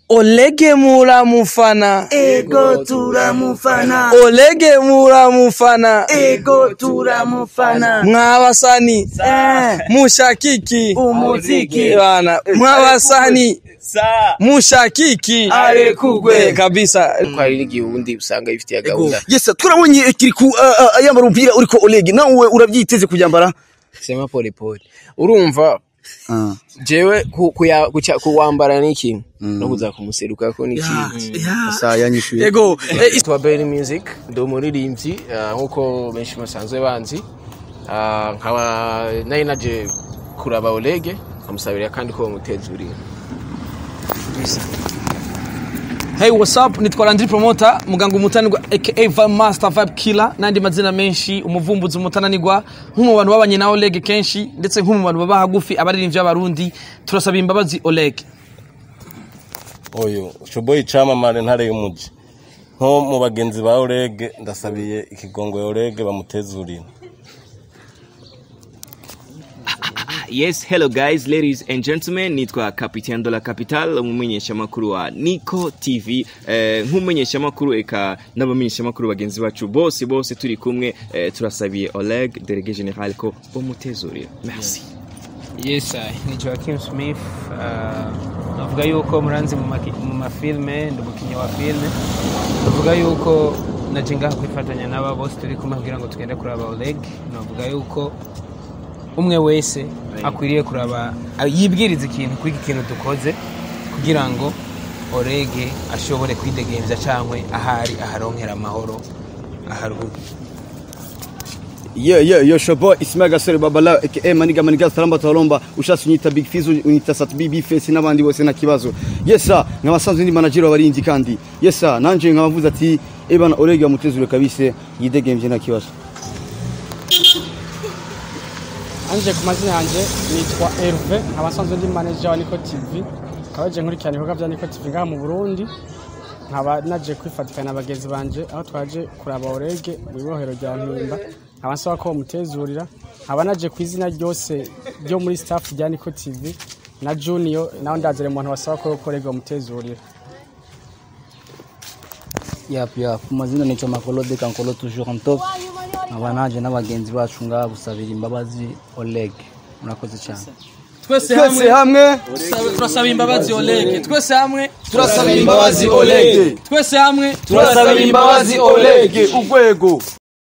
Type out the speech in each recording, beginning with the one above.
Olege muramufana ego turamufana Olege muramufana ego turamufana mwabasani Eh, mushakiki umuziki bana mwabasani mushakiki arekugwe kabisa ko hari n'igihe ubundi usanga bifitiye gahunda yes turabonye kiri ku uh, uh, yambara umupira uriko Oleg nawe urabyiteze kubyambara sema pole pole urumva jewe ku- kuya- guca- kuwambara ni ikintu no kuza kumuseruka ko ni ikintu saa yanyishuye ego eh, Twa Berry Music ndi umuririmbyi ah, nk'uko benshi basanzwe banzi Ah, nkaba nari naje kuraba Olege nkamusabira kandi ko bamuteza uri Hey what's up nitwa Landry Promoter muganga umutanirwa aka Vibe Master Vibe Killer nandi mazina menshi umuvumbuzi umutananirwa nk'umu bantu babanye na Oleg kenshi ndetse nk'umu bantu baba hagufi abaririmbyi b'abarundi turasaba imbabazi Oleg uyu shoboye icamamare ntare y'umuji nko mu bagenzi ba orege ndasabiye ikigongo ya orege bamutezurira Yes, hello guys, ladies and gentlemen, nitwa Capitaine de la Capital, umumenyeshamakuru wa Nico TV. Eh, nk'umumenyeshamakuru eka n'abamenyeshamakuru bagenzi bacu bose bose turi kumwe eh, turasabiye Oleg, délégué général ko bomutezurira. Merci. Yes, I. ni Joaquin Smith. Uh, navuga yuko muranzi mu maki- mu mafilme ndi umukinnyi wa filme navuga yuko naje ngaha kwifatanya n'aba bose turi kumwe kugira ngo tugende kuraba Oleg navuga yuko umwe wese akwiriye kuraba a- yibwiriza ikintu kuri iki kintu dukoze kugira ngo Oleg ashobore kwidegemvya cyangwa ahari aharonkera amahoro aharuhuke yeah yeah yo shobo Ismail Gasore Babala aka Maniga Maniga Salamba Talomba ushasi unyita Big Fizz unyita Sat BB Face n'abandi bose na kibazo yes sir nkabasanzwe ndi manager w'abarinzi kandi yes sir nanje nkabavuze ati ebana Oleg yamutezure kabise yidegemvye na kibazo anje ku mazina yanjye nitwa Herve nkaba nsanzwe ndi manager wa Nico TV nkaba je nkurikirana ibikorwa bya Nico TV ngaha mu Burundi nkaba naje kwifatikanya na bagenzi banje aho twaje kuraba Orege mu ibohero rya Mpimba nkaba nsaba ko bamutezurira nkaba naje ku izina ryose ryo muri staff rya Nico TV na Junior nawe ndazere mu bantu basaba ko Orege bamutezurira Yap, yap. Ku mazina nico Makolode Kankolo toujours en top. Nkaba naje n'abagenzi bacu ngaha gusabira imbabazi Oleg. Murakoze cyane. twese twese hamwe turasaba imbabazi Oleg twese hamwe turasabira imbabazi Oleg twese hamwe turasabira imbabazi Oleg ugwego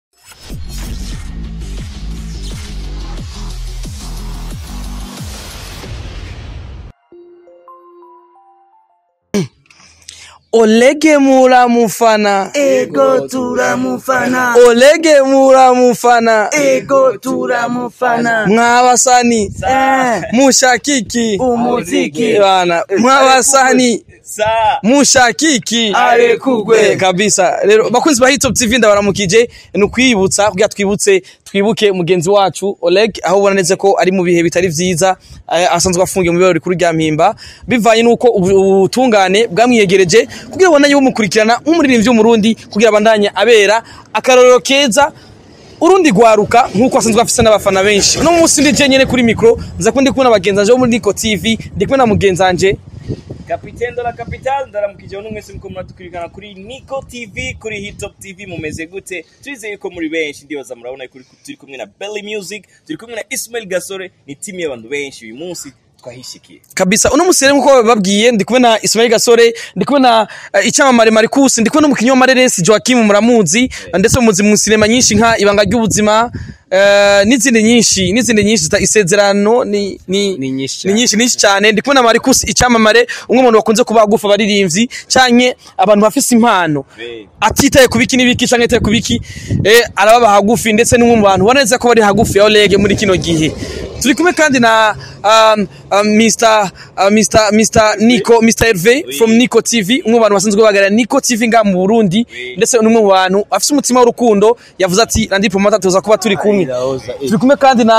Olege muramufana ego turamufana Olege muramufana ego turamufana mwabasani Eh, mushakiki umuziki bana mwabasani mushakiki arekugwe Eh, kabisa rero bakunzi ba Hitop TV ndabaramukije ni ukwibutsa kugira twibutse twibuke mugenzi wacu Oleg aho ubona neza ko ari mu bihe bitari vyiza eh, asanzwe afungiye mu bibero rikuru rya mpimba bivanye nuko ubu- ubutungane bwamwiyegereje kugira abandanye bumukurikirana nk'umuririmbyi w'umurundi kugira abandanye abera akarorero keza urundi gwaruka nk'uko asanzwe afise n'abafana benshi uno munsi ndi je nyene kuri mikro nza ko ndi kumwe n'abagenzi banje bo muri Nico TV ndi kumwe na mugenzi wanje Capitaine de la Capital, ndaramukije bano mwese muko muradukurikirana kuri Nico TV, kuri Hitop TV mumeze gute? Turizeye ko muri benshi ndibaza murabona ko turi kumwe na Belly Music, turi kumwe na Ismail Gasore, ni timu y'abantu benshi uyu munsi twahishikiye. kabisa uno musere nkuko bababwiye ndi kumwe na Ismail Gasore ndi kumwe na uh, icyamamare Marcus ndi kumwe n'umukinnyi wa Mareresi Joachim muramuzi ndetse muzi mu sinema nyinshi nka ibanga ry'ubuzima uh, n'izindi nyinshi n'izindi nyinshi zita isezerano ni ni Ni nyinshi ni cyane. nyinshi nyinshi cyane ndi kumwe na Marcus icyamamare umwe mu bantu bakunze kuba agufa abaririmbyi canke abantu bafise impano atitaye ku biki n'ibiki canke ataye ku biki eh arababa hagufi ndetse n'umwe mu bantu ubona neza ko bari hagufi ya Oleg muri kino gihe turi kumwe kandi na um, um, Mr uh, Mr Mr Nico Mr Herve from Nico TV umwe mu bantu basanzwe bahagarara Nico TV nga mu Burundi ndetse n'umwe mu bantu afise umutima w'urukundo yavuze ati Randy Promoter tuza kuba turi kumwe turi kumwe kandi na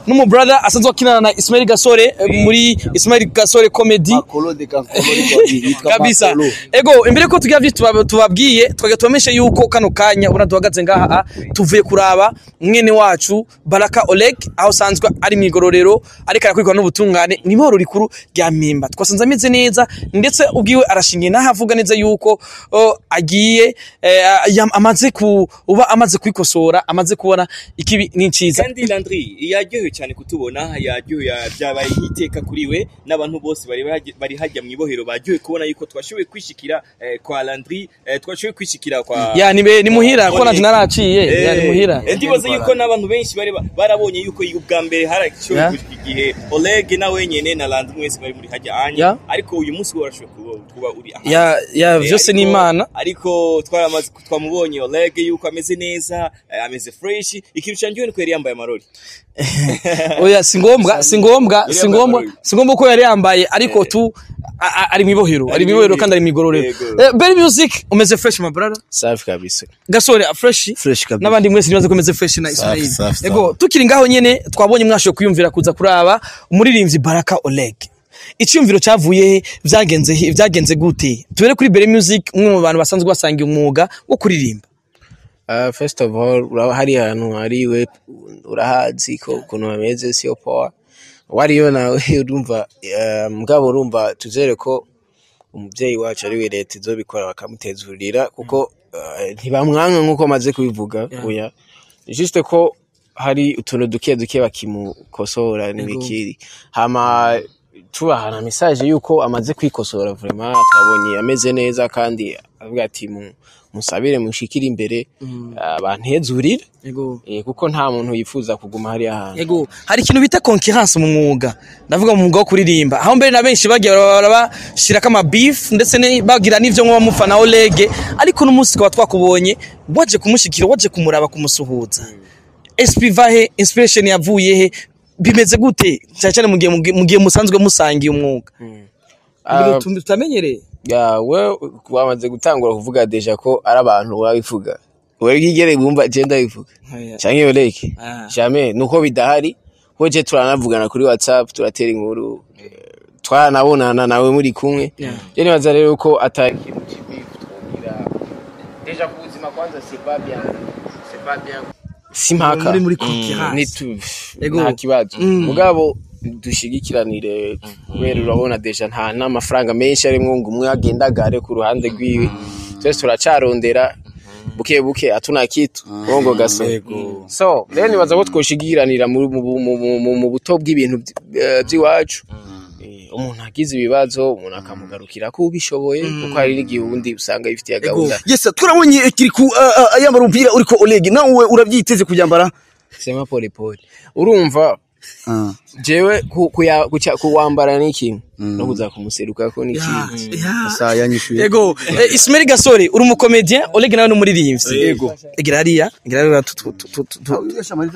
n'umu brother asanzwe akinana na Ismail Gasore eh, muri Ismail Gasore comedy Makolo de kankolo yitwa kabisa Makolo. ego imbere ko tugira vyinshi tuba- tubabwiye twage tubameshe yuko kano kanya ubona duhagaze ngaha ah, tuvuye kuraba mwene wacu Baraka Oleg aho sanzwe ari mu igororero ariko arakwirwa n'ubutungane ni mahoro rikuru rya mpimba twasanze ameze neza ndetse ubwiwe arashingiye naho avuga neza yuko oh, agiye eh, yam- amaze ku uba amaze kwikosora amaze kubona ikibi n'inciza kandi Landry yaryohewe cyane kutubona yaryohewe byabaye iteka kuri we n'abantu bose bari bahajya- bari hajya mu ibohero baryohewe kubona yuko twashoboye kwishikira eh, kwa Landry eh, twashoboye kwishikira kwa ya ni be- ni muhira ko Oleg. nanje naraciye ya ni muhira Eh, ndibaza yuko n'abantu benshi bari ba- barabonye yuko ubwa mbere harashoboye Yeah. gushika igihe Oleg nawe nyene na Landry mwese bari muri hajya anya Yeah. ariko uyu munsi warashoboye kuba, kuba uri aha ya ya Eh, vyose ariko- ni imana ariko twaramaze twamubonye Oleg yuko ameze neza eh, ameze fresh ikintu cyanjye ni ko yari yambaye amarori oya si ngombwa si ngombwa Yari si yambaye ngombwa amarori. si ngombwa ko yari yambaye ariko tu a- a- ari mu ibohero ari mu ibohero kandi ari mu igororero Yego. Eh, Berry Music umeze fresh my brother safi kabisa gasore a fresh Fresh kabisa. n'abandi mwese nibaze ko umeze fresh na Ismail safi, ego tukiri ngaho nyene twabonye mwashoboye kwiyumvira kuza kuraba umuririmbyi Baraka Oleg icyumviro cyavuye he byagenze he byagenze gute tubere kuri Berry Music umwe mu bantu basanzwe basangiye umwuga wo kuririmba Uh, first of all uraba hari ahantu hari we urahazi ko ukuntu bameze siyo poa wariyo nawe urumva uh, mugabo urumva tuzere ko umubyeyi wacu ari we leta izobikora bakamutezurira kuko uh, ntibamwanga nk'uko maze kubivuga oya juste ko hari utuntu duke duke bakimukosora n'ibikiri hama tubahana message yuko amaze kwikosora vraiment twabonye ameze neza kandi avuga ati mu- musabire mushikire imbere bantezurire ego eh, kuko nta muntu yifuza kuguma hariya hantu Ego, hari ikintu bita concurrence mu mwuga. Ndavuga mu mwuga wo kuririmba. Aho mbere na benshi bagiye barabashirako ama beef ndetse ne- bagira n'ivyo nko bamufana Oleg, ariko n'umunsi kwa twakubonye waje kumushikira, waje kumuraba kumusuhuza. SP vahe, inspiration yavuye he? Bimeze gute? Cyane cyane mu gihe mu gihe musanzwe musangiye umwuga. Ah, Ibintu tutamenyereye. ya we wamaze gutangura kuvuga deja ko ari abantu babivuga wewe bwigere bumva je ndabivuga canke yoreke Ah. jamais nuko bidahari ko je turanavugana kuri whatsapp turatera inkuru eh, twaranabonana nawe muri kumwe je nibaza rero ko atari ikintu kibi twumvira deja ku buzima kwanza c'est pas bien c'est pas bien si mpaka Muri- muri Mm, concurrence. ni tu Ego. nta kibazo Mm. mugabo dushigikiranire kubera urabona deja nta n'amafaranga menshi arimwo ngo umwe agendagare ku ruhande rwiwe twese turacarondera buke buke atuna kitu bongo gaso so rero nibaza ko twoshigikiranira mu, mu, mu, mu, mu, mu buto bw'ibintu vy- eh, vy'iwacu Eh, umuntu agize ibibazo umuntu akamugarukira ko ubishoboye kuko hari n'igihe ubundi usanga bifitiye gahunda yes turabonye kiriku uh, uh, yambara umupira uriko Oleg nawe urabyiteze kubyambara sema pole pole urumva uh. jewe ku- kuya- kuca- kuwambara ni ikintu no kuza kumuseruka ko ni ikintu sa yanyishuye Ego, eh, Ismail Gasore uri umukomedien, Oleg nawe ni umuririmbyi. Ego. Egira hariya, egira hariya tu- tu- tu- tu- tu-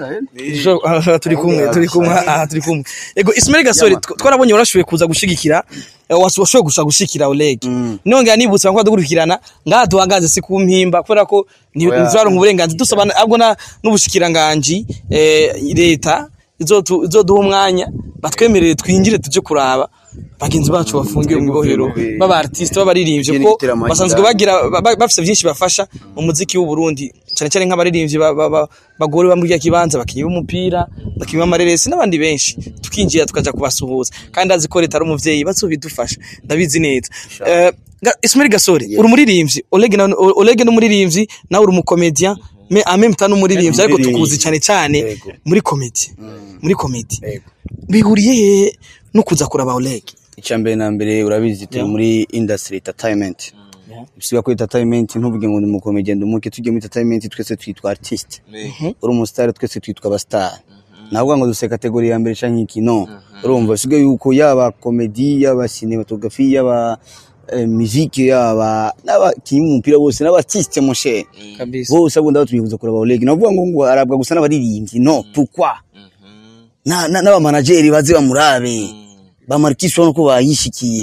Jo, aha, turi kumwe turi kumwe aha turi kumwe ego Ismail Gasore tw- twarabonye warashoboye kuza gushigikira eh, was- washoboye gusa gushikira Oleg nongera nibutsa ko dukurikirana ngaha duhagaze si ku mpimba kubera ko ni Oya. nzaro uburenganzira dusaba ahubwo na n'ubushikiranganje eh, leta izotu- izoduha umwanya batwemerere twinjire tuje kuraba bagenzi bacu bafungiwe mu ibohero baba artiste b'abaririmbyi Ikindi ko giteramo basanzwe cyane. bagira ba- ba- bafite byinshi bafasha mu muziki w'u Burundi cyane cyane nk'abaririmbyi ba- ba- ba- bagore bamwe rya kibanza bakinnyi b'umupira bakinnyi b'amareresi n'abandi benshi tukinjira tukaja kubasuhuza kandi azi ko leta ari umuvyeyi bazobidufasha ndabizi neza Eh, Ga- Ismail Gasore uri umuririmbyi Oleg na Oleg ni umuririmbyi nawe uri umukomedian me en même temps n'umuririmbyi ariko tukuzi cyane cyane Yego. muri comedy muri comedy Yego. bihuriye he no kuza kuraba Oleg icyambere na mbere urabizi turi muri industry entertainment bisiga ko entertainment ntuvuge ngo ni umukomedian umuke tujye muri entertainment twese twitwa artist uri umustar twese twitwa abastar ntabwo ngo duse kategori ya mbere canke iki no urumva bisigaye yuko yaba comedy yaba cinematography yaba eh, musique yaba n'abakinnyi b'umupira bose n'abartiste moshe kabisa bose abo ndabatumiye kuza kuraba Oleg navuga ngo ngo arabwa gusa n'abaririmbyi no pourquoi na na- n'abamanageri baze bamurabe bamarikisha no ko bayishikiye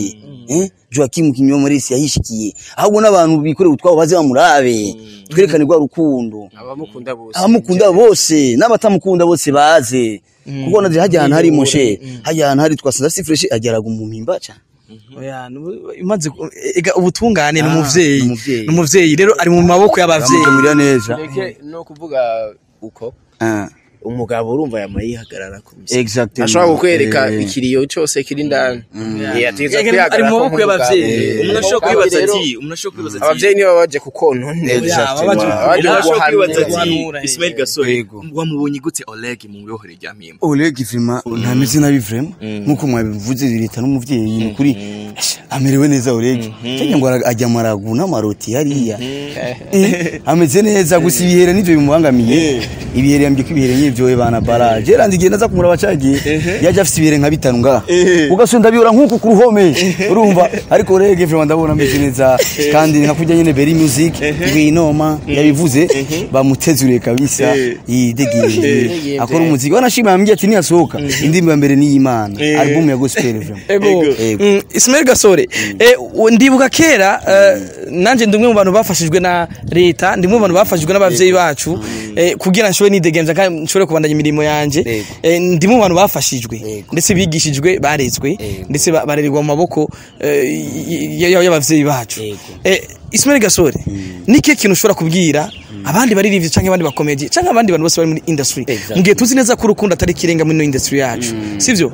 eh Joachim Kinyomoresi yahishikiye ahubwo n'abantu bikorera utwabo baze bamurabe twerekane rwa rukundo abamukunda bose abamukunda bose n'abatamukunda bose baze kuko naje hajya ahantu hari moshe hajya ahantu hari twasanze si fresh ageraga mu mpimba cyane Oya, nubu- imaze ku- ega ubutungane ni Ah, umuvyeyi ni umuvyeyi. ni umuvyeyi rero ari mu maboko y'abavyeyi Bamugirira neza Reke no kuvuga uko Ah, umugabo urumva yama yihagarara ku misi exactement ashobora kukwereka Eh, ikiriyo cyose kiri indani Eh, ategerezwa Ega, kwihagarara ari mu maboko nk'umugabo. y'abavyeyi. Eh, umuntu ashobora kandi kwibaza rero, ati umuntu ashobora kwibaza ati abavyeyi nibo baje kukononera Exactement. baje- Baje umuntu ashobora kwibaza guhanura. ati guhanura, eh. Ismail Gasore Yego. wamubonye gute Oleg mu wirohore rya mpimba Oleg vrema ntameze nabi vrema nkuko mwabivuze leta n'umuvyeyi ni kuri amerewe neza Oleg cyangwa ngo ara- ajya maragu n'amaroti hariya Eh, ameze neza gusa ibihere nivyo bimubangamiye ibihere yambye ko ibihere nyivyo bana bara Gerard igihe naza kumuraba cagiye yaje afite ibihere nka bitanu ngaha ugasunda biyora nkuko ku ruhome urumva ariko Oleg vrema ndabona ameze neza kandi nka kujya nyene Berry Music Rwinoma yabivuze bamutezuriye kabisa yidegiye akora umuziki wanashima yambye ati niyasohoka indirimbo ya mbere ni y'Imana album ya gospel vrema Ego. Ego. Mm, Ismail Gasore eh, u- ndibuka kera eh, nanje ndi umwe mu bantu bafashijwe na leta ndi umwe mu bantu bafashijwe n'abavyeyi bacu eh, kugira nshobore nidegemza kandi nshobore kubandanya imirimo yanje Ego. eh, ndi mu bantu bafashijwe Ego. ndetse bigishijwe barezwe ndetse ba- barererwa mu maboko eh, y- y- y'abavyeyi bacu Ego. eh, Ismail Gasore ni kihe kintu ushobora kubwira abandi baririmbyi canke abandi bakomedi canke abandi bantu bose bari muri industry Exactly. mu gihe tuzi neza ko urukundo atari ikirenga muri ino industry yacu sivyo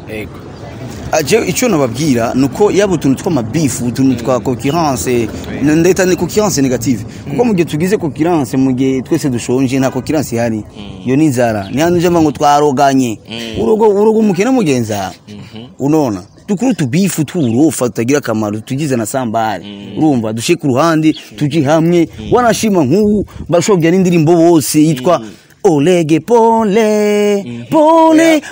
aje icyo nababwira nuko yaba utuntu tw'amabifu utuntu twa concurrence ndeta ni concurrence negative kuko mu gihe tugize concurrence mu gihe twese dushonje nta concurrence ihari iyo ni inzara ni hano uje ngo twaroganye urugo urugo umukene mugenza unona dukuru tubifu turofa tutagira akamaro tugize na sambare urumva dushe ku ruhande tuje hamwe wanashima nk'ubu bashobya n'indirimbo bose yitwa Olege pole pole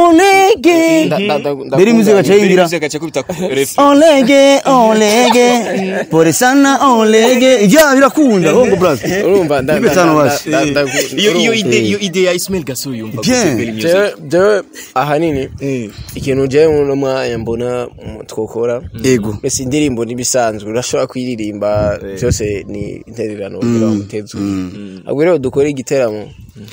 olege Nda- nda- nda- Beri music ndakunda- acayingira gace kubita refu olege olege pole sana olege ijya birakunda hongo brother urumva nda- Nipe nda- tano nda- basi. nda- nda- iyo iyo urumva. ide iyo ide ya Ismail Gasore yumva Bien. gute Berry Music? jewe jewe ahanini ikintu jewe muno mwanya mbona mu- twokora Ego. mbese indirimbo n'ibisanzwe urashobora kuyiririmba byose ni intererano kugira ngo muteze ahubwo rero dukore igiteramo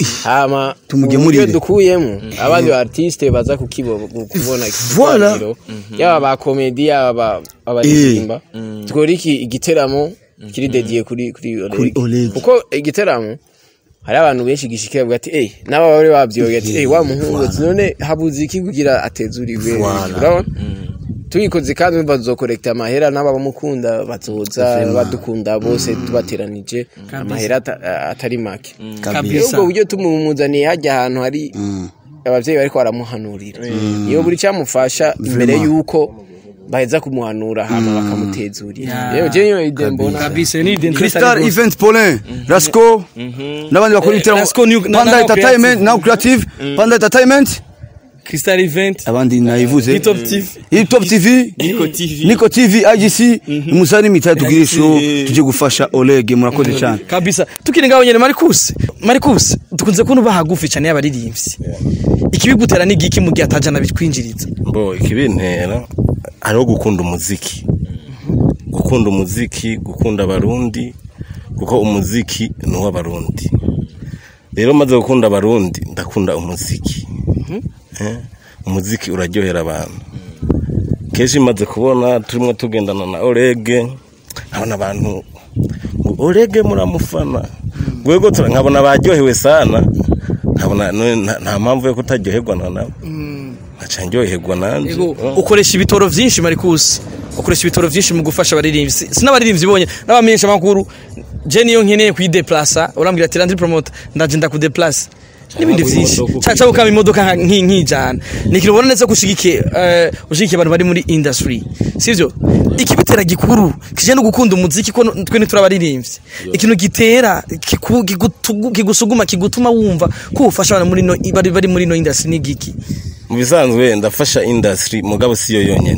hama Tumugemurire. uburyo dukuyemo abandi ba artiste baza kukibo- kubona Voilà. ikiganiro yaba ba komedi yaba abaririmba dukore iki igiteramo kiri dediye kuri kuri Kuri Oleg Oleg. kuko igiteramo hari abantu benshi gishikira bavuga ati eh naba bari babyoye ati eh wa muhungu ati none habuze iki kugira atezuriwe urabona tubikoze kandi umva tuzokorekta amahera n'aba bamukunda bazoza badukunda bose tubateranije amahera ata- atari make rero kabisa ubwo buryo tumumuzaniye hajya ahantu hari abavyeyi bariko baramuhanurira iyo buri cyamufasha imbere yuko baheza kumuhanura hama bakamutezurira rero je niyo ide mbona kabisa ni identity Crystal Event Paulin Rasco n'abandi bakora ibitaramo Rasco New- na- Panda na- Entertainment Now Creative Panda Entertainment Crystal Event abandi nayivuze Hip Hop TV. Hip Hop TV Nico TV. Nico TV IGC musani mitatu tugire show tuje gufasha Oleg murakoze cyane kabisa tukiri ngaho nyene Marcus Marcus dukunze kubona bahagufi cyane y'abaririmbyi ikibigutera ni giki mu gihe atajana bitwinjiriza bo ikibintera hariho gukunda umuziki gukunda umuziki gukunda abarundi kuko umuziki ni uw'abarundi rero maze gukunda abarundi ndakunda umuziki Eh, umuziki uraryohera abantu kenshi maze kubona turimo tugendana na orege nkabona abantu ngo orege muramufana rwego tura- nkabona baryohewe sana nkabona none nta- nta mpamvu yo kutaryoherwa na nabo nkaca ndyoherwa nanjye ukoresha ibitoro vyinshi Marcus ukoresha ibitoro vyinshi mu gufasha abaririmbyi Si- sinabaririmbyi bonye n'abamenyesha makuru je niyo nkeneye kuyideplace urambwira ati randi promoter ndaje ndakudeplace n'ibindi vyinshi caca ukama imodoka nka- nki- nkijana ni ikintu ubona neza ko ushigikiye eh, ushigikiye abantu bari muri industry sivyo ikibitera gikuru kije no gukunda umuziki ko no- twe ntiturabaririmbyi ikintu gitera kiku- kigutugu- kigusuguma kigutuma wumva ko ufasha abantu muri no bari bari muri no industry ni giki mu bisanzwe ndafasha industry mugabo siyo yonyene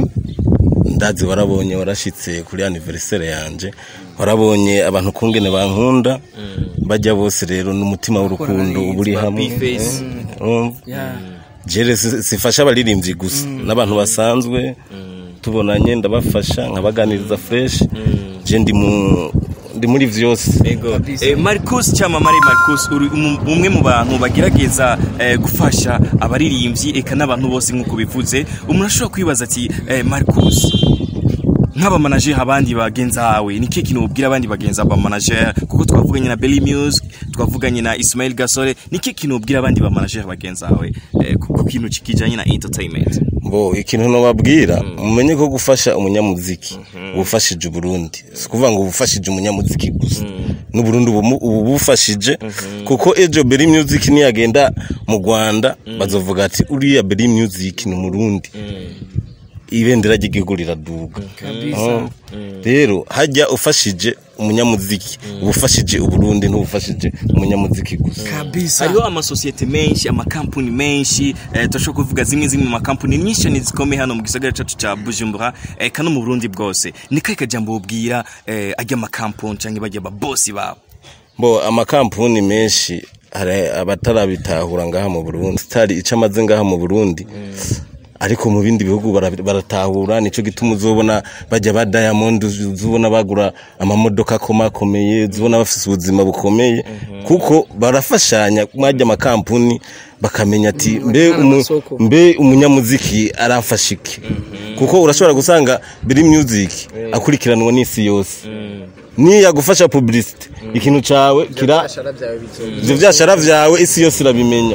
ndazi warabonye warashitse kuri anniversaire yanje warabonye abantu kungene bankunda bajya bose rero n'umutima w'urukundo uba uri hamwe Bface. urumva jere si- sifasha abaririmbyi gusa n'abantu basanzwe tubonanye ndabafasha nkabaganiriza fresh je ndi mu ndi muri vyose Ego. Eh, Marcus Chamamare Marcus uri umu- umwe mu bantu bagerageza eh, gufasha abaririmbyi eka n'abantu bose nk'uko bivuze umuntu ashobora kwibaza ati eh, Marcus nk'abamanager abandi bagenzi bawe ni kihe kintu ubwira abandi bagenzi abamanager kuko twavuganye na Belly Music twavuganye na Ismail Gasore ni kihe kintu ubwira abandi bamanager bagenzi bawe eh, ku ku kintu kijanye na entertainment bo ikintu nobabwira mumenye ko gufasha umunyamuziki ubufashije uburundi si kuvuga ngo ubufashije umunyamuziki gusa n'uburundi ubu ubu bufashije kuko ejo beri music niyagenda mu rwanda bazovuga ati uriya beri music ni umurundi ibendera ry'igihugu riraduga Oh. rero hajya ufashije umunyamuziki ubufashije uburundi ntubufashije umunyamuziki gusa kabisa hariho amasosiyete menshi amakampuni menshi eh, turashobora kuvuga zimwe zimwe mu makampuni nyinshi ni zikomeye hano mu gisagara cyacu cya bujumbura eh, kandi no mu burundi bwose ni kahe kajambo ubwira eh, ajya amakampuni cyangwa bajya ababosi babo bo amakampuni menshi hari abatarabitahura ngaha mu Burundi stari ico amaze ngaha mu Burundi ariko mu bindi bihugu bara- baratahura nico gituma uzobona bajya ba Diamond uzobona bagura amamodoka akomakomeye uzobona bafise ubuzima bukomeye kuko barafashanya mwajya amakampuni bakamenya ati mbe umu, mbe umunyamuziki aramfasha iki kuko urashobora gusanga biri music akurikiranwa n'isi yose niya gufasha publicity ikintu cawe kira ivyo vyashara vyawe isi yose irabimenya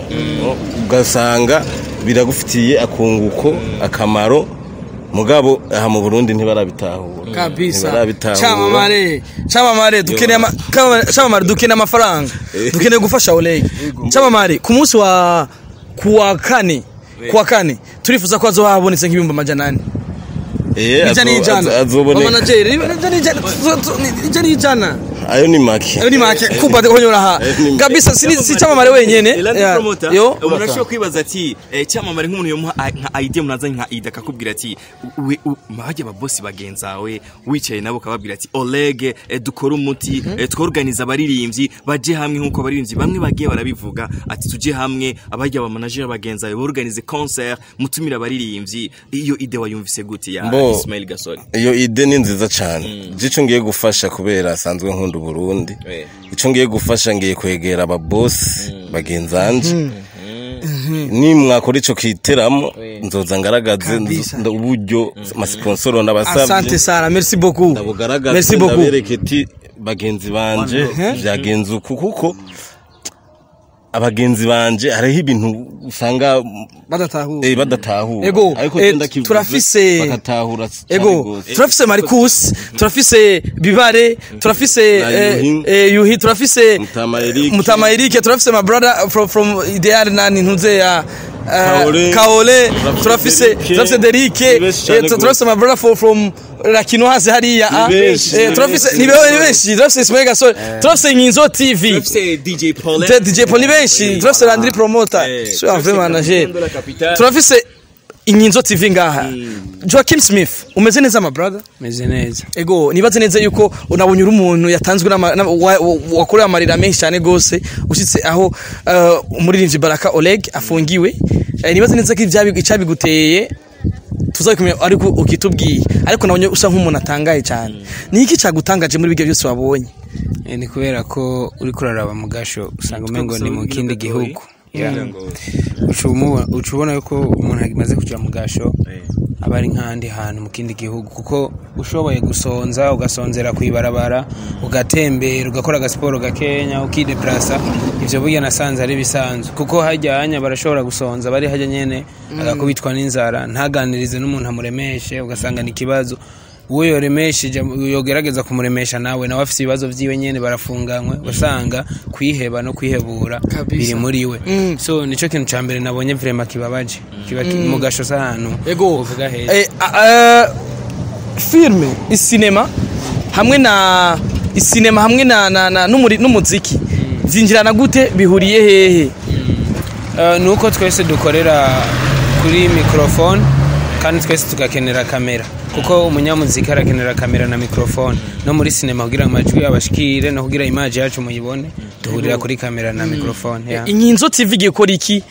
ugasanga biragufitiye akunguko akamaro mugabo aha mu Burundi ntibarabitahura kabisa ntibarabitahura chamamare chamamare dukeneye ama- kama- chamamare dukeneye amafaranga dukeneye gufasha Oleg chamamare ku munsi wa kuwa kane kuwa kane turifuza ko hazoba habonetse nk'ibihumbi amajana ane eh ijana azo- n'ijana azo- azoboneka manajeri ijana n'ijana tu- tu- ni- ijana n'ijana ayo ni make ayo ni make kuba konyora ha Ni- kabisa si si chamamare wenyene Eladi Yeah. promoter yo umuntu ashobora kwibaza ati eh, cyamamare nk'umuntu yomuha a- nka idea munazanye nka ida akakubwira ati we mahajya ababosi bagenzawe wicaye nabo ukababwira ati Oleg eh, dukore umuti eh, tworganiza abaririmbyi baje hamwe nk'uko abaririmbyi bamwe bagiye barabivuga ati tuje hamwe abajya aba manager bagenzawe borganize concert mutumira abaririmbyi iyo ide wayumvise gute ya Bo. Ismail Gasore iyo ide ni nziza cyane ico ngiye gufasha kubera asanzwe nkunda Burundi Eh. ico ngiye gufasha ngiye kwegera ababosi bagenzanje ni mwakora ico kiteramo nzoza ngaragaze Kabisa. nzo- uburyo amasponsoro asante n'abasavye sana merci beaucoup ndabugaragaze merci beaucoup ndabereke ati bagenzi banje vyagenze uku kuko abagenzi banje hariho ibintu usanga badatahura eh, badatahura Ego, ariko eh, je ndakivuze, turafise- bagatahura cane ego gose. turafise marcus turafise bibare turafise Na eh, Yuhi. eh, yuhi turafise Mutama Eric. mutama erike turafise my brother from, from ideal nani ntuze ya eh, Kaole. kaole Turafise turafise Derike. turafise derike Ni benshi cane eh, tu- gose. turafise my brother from, from rakino hasi hariya ah. benshi, Eh, ni turafise benshi. ni be- ni benshi turafise ismail gasore turafise nkinzo tv turafise DJ Paul Te- DJ Paul ni benshi turafise landry promoter so un vrai manager turafise inkinzo tv ngaha joaquin smith umeze neza my brother meze neza ego nibaze neza yuko unabonye uri umuntu yatanzwe n'ama- n'ama- wa- wa- wakorewe amarira menshi cyane gose ushitse aho uh, umuririmbyi baraka oleg afungiwe Eh, nibaze neza ko ibyabi- icyabiguteye tuzabikumenya ariko ukitubwiye ariko nabonye usa nk'umuntu atangaye cyane ni iki cyagutangaje muri bibyo byose wabonye Eh, ni kubera ko uri kuraraba mu gasho usanga umengo ni mu kindi gihugu Yeah. Uca umubo- uca ubona yuko umuntu amaze kuja mu gasho aba ari nk'ahandi hantu mu kindi gihugu kuko ushoboye gusonza ugasonzera kwibarabara ugatembera ugakora agasiporo gakenya ukideplasa ivyo burya nasanze ari bisanzwe kuko hajya hanya barashobora gusonza bari hajya nyene agakubitwa n'inzara ntaganirize n'umuntu amuremeshe ugasanga ni ikibazo uwo yoremesheje yogerageza kumuremesha nawe nawe afite ibibazo vyiwe nyene barafunganywe usanga kwiheba no kwihebura biri muri we so nico kintu ca mbere nabonye vrema kibabaje kiba ki- mu gasho s'ahantu ego uvuga heza eh, uh, filme isinema hamwe na isinema hamwe na, na, na n'umuri- n'umuziki zinjirana gute bihuriye hehe Uh, ni uko twese dukorera kuri mikrofone kandi twese tugakenera kamera kuko umunyamuziki arakenera kamera na mikrofone no muri sinema kugira ngo amajwi abashikire no kugira imaji yacu muyibone duhurira kuri kamera na mikrofone yeah. inkinzo tv igiye gukora iki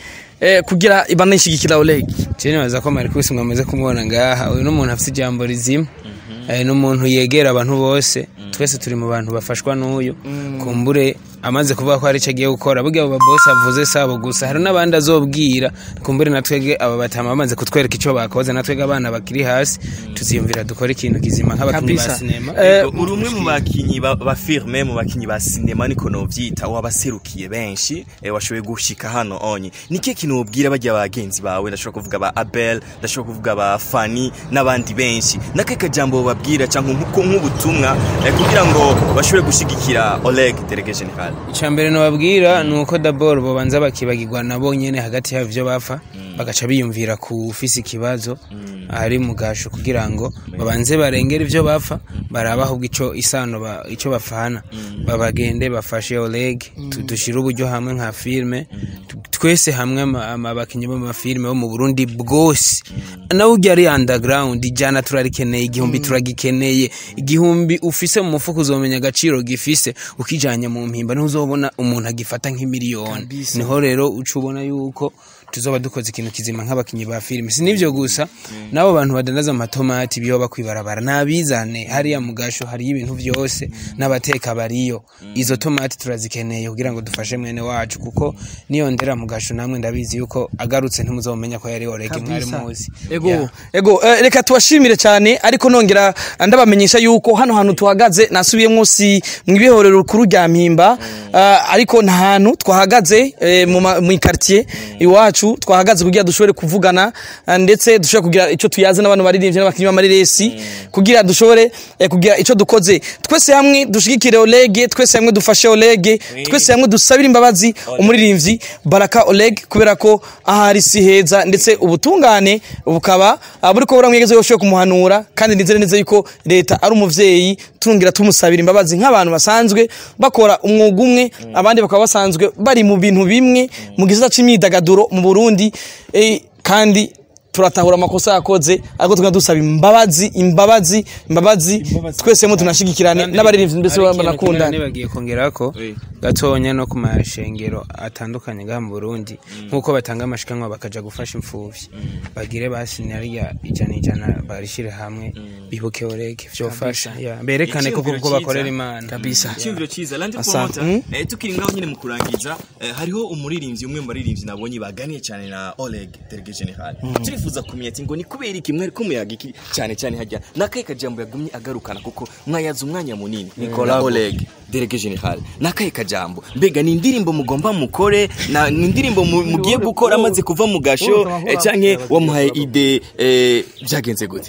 eh, kugira banishigikira Oleg Jene baza ko Marcus mwamaze kumubona ngaha uyu n'umuntu afite ijambo rizima eh, n'umuntu yegera abantu bose twese turi mu bantu bafashwa n'uyu kumbure amaze kuvuga ko hari icyo agiye gukora burya abo babosi avuze sabo gusa hari n'abandi azobwira kumbure natwege aba batama bamaze kutwereka icyo bakoze natwege abana bakiri hasi tuziyumvira dukora ikintu kizima nk'abakinnyi ba Kabisa. sinema Eh, uri umwe mu bakinyi ba ba filme mu bakinyi ba sinema niko novyita wabaserukiye benshi eh, washoboye gushika hano onye nike kintu wobwira bajya bagenzi bawe ndashobora kuvuga ba Abel ndashobora kuvuga ba Fanny n'abandi benshi nake kajambo babwira canke nkuko nk'ubutumwa eh, kugira ngo bashobore gushigikira Oleg Delege General icya mbere nababwira ni uko daboro babanza bakibagirwa nabo nyine hagati y'ibyo bapfa bagaca biyumvira ku ufise ikibazo ari mu gasho kugira ngo babanze barengere ibyo bapfa baraba ahubwo icyo isano ba- icyo bafana babagende bafashe Oleg tu- dushyire uburyo hamwe nka filime tu- twese hamwe ama- ama- abakinnyi b'amafilime bo mu Burundi bwose nawe ujya ari underground ijana turarikeneye igihumbi turagikeneye igihumbi ufise mu mufuka uzomenya agaciro gifise ukijanye mu mpimba niho uzobona umuntu agifata nk'imiliyoni niho rero uca ubona yuko tuzoba dukoze ikintu kizima nk'abakinnyi ba filime si n'ivyo gusa n'abo bantu badandaza amatomati biyoba kwibarabara nabizane hariya mu gasho hariyo ibintu vyose n'abateka bariyo izo tomati turazikeneye kugira ngo dufashe mwene wacu kuko niyo ndera mu gasho namwe ndabizi yuko agarutse ntimuzomenya ko yari orege mwari muzi ego Yeah. ego eh, reka tubashimire cyane ariko nongera ndabamenyesha yuko hano hantu tuhagaze nasubiyemo si mu ibihorero rukuru rya mpimba ah, ariko nta hantu twahagaze eh, mu ma- mu quartier iwacu twahagaze kugira dushobore kuvugana ah, ndetse dushobore kugira icyo tuyaze n'abantu baririmbye n'abakinnyi b'amareresi kugira dushobore eh, kugira icyo dukoze twese hamwe dushigikire Oleg twese hamwe dufashe Oleg twese hamwe dusabire imbabazi umuririmbyi Baraka Oleg kubera ko ahari si heza ndetse ubutungane bukaba ah, buriko buramwegeze yoshoye kumuhanura kandi nizere neza yuko leta ari umuvyeyi turungira tumusabira imbabazi nk'abantu basanzwe bakora umwuga umwe abandi bakaba basanzwe bari mu bintu bimwe mu gisata c'imyidagaduro mu Burundi eh, kandi turatahura amakosa yakoze ariko tukaba dusaba imbabazi imbabazi imbabazi twese mu tunashigikirane n'abaririmbyi mbese Hari ikintu banakundana kinini bagiye kongera ko gatonya no ku mashengero atandukanye ngaha mu Burundi nk'uko batanga amashikanwa bakaja gufasha imfuvyi bagire basinye ariya ijana ijana barishire hamwe bibuke oreke vyofasha yeah. berekane ko kuko bakorera imana kabisa icyumviro cyiza landi Asante. promota Mm. eh, tukiri ngaho nyine mu kurangiza eh, hariho umuririmbyi umwe mu baririmbyi nabonye baganiye cyane na Oleg Delege General turifuza kumenya ati ngo ni kubera iki mwari kumuyaga iki cyane cyane hajya nakaye kajambo yagumye agarukana kuko mwayaza umwanya munini na Oleg Delege General nakaye kajambo mbega ni indirimbo mugomba mukore na ni indirimbo mu- mugiye gukora amaze kuva mu gasho eh, canke wamuhaye ide eh, byagenze gute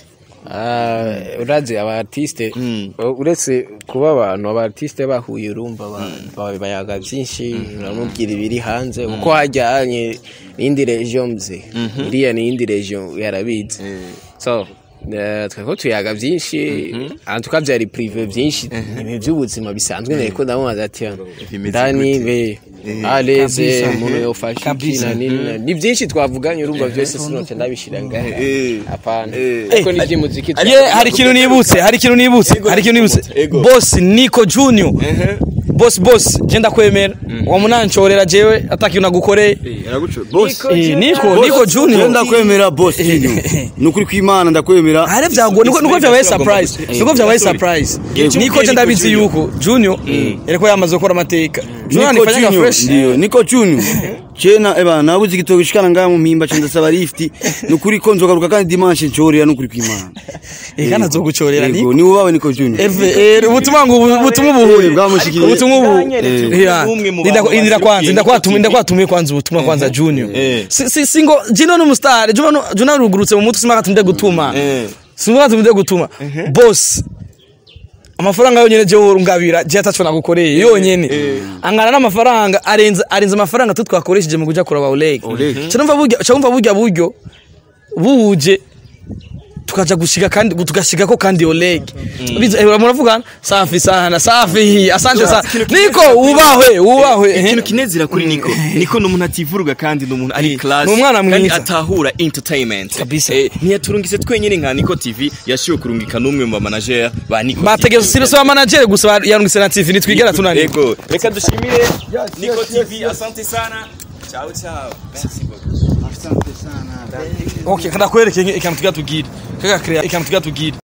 Ah, urazi aba artiste Mm. uretse kuba abantu aba artiste bahuye urumva ba- ba- bayaga byinshi uramubwira ibiri hanze kuko hajyanye n'indi region mze iriya ni iyindi region yarabizi so eh, tweko tuyaga byinshi antuka byari prive byinshi ibintu by'ubuzima bisanzwe nteko ndamubaza ati Bimeze ndani gute? be aleze Kabisa. umuntu yofasha iki Kabisa. na nini na- ni byinshi twavuganye urumva byose sinote ndabishira ngahe Eh. hapana Eh. ariko ni iby'umuziki ye hari ikintu nibutse hari ikintu nibutse hari ikintu nibutse Ego. boss Nico Junior boss boss je ndakwemera wa munancorera jewe atakintu nagukoreye boss Eh, Nico Nico Je Junior ndakwemera boss Junior nukuri kwimana ndakwemera hari vyago niko niko vyabaye surprise niko vyabaye surprise Yego. niko je ndabizi yuko Junior yariko yamaze gukora amateka Junior Niko anifanya Junior fresh ndio Niko Junior Chena eba nabuze igitoki gishikana ngaha mu mpimba cyo ndasaba lift nukuri ko nzogaruka kandi dimanche ncorera nukuri kwimana eh kana zogucorera Yego Nico ni wowe Niko Junior Eve eh ubutumwa ngo ubutumwa ubuhuye Eh, bwamushikiriye. ubutumwa ubu Bwanyeretse Yeah. umwe mu Ndinda- bantu indira kwanza baserukiye ndakwatumiye Nico ndakwatumiye kwanza ubutumwa kwanza Junior Eh. Si- si singo Jino ni umustar Junior Junior rugurutse mu mutwe simaka tumde gutuma Eh. simaka tumde gutuma boss amafaranga yonyene je urungabira je atacho nagukoreye yonyene angana n'amafaranga arenze arenze amafaranga tu twakoresheje mu kuja kuraba Oleg cyumva burya cyumva burya buryo buje tukaja gushika kandi tugashika ko kandi Oleg biza eh, muravugana safi sana safi asante sana niko ubahwe ubahwe eh. ikintu kinezera kuri niko niko ni umuntu ativuruga kandi ni umuntu ari class Ni umwana kandi mwiza. atahura entertainment Kabisa. Eh, ntiyaturungise twenyine nka niko tv yashiwe kurungika n'umwe mu bamanager ba niko bategeza sire so manager gusa yarungise na TV nitwigera tunani Ego, reka dushimire niko tv asante sana ciao ciao merci beaucoup okay kada kwereke ikintu tugira tugire kaka krea ikintu tugira tugire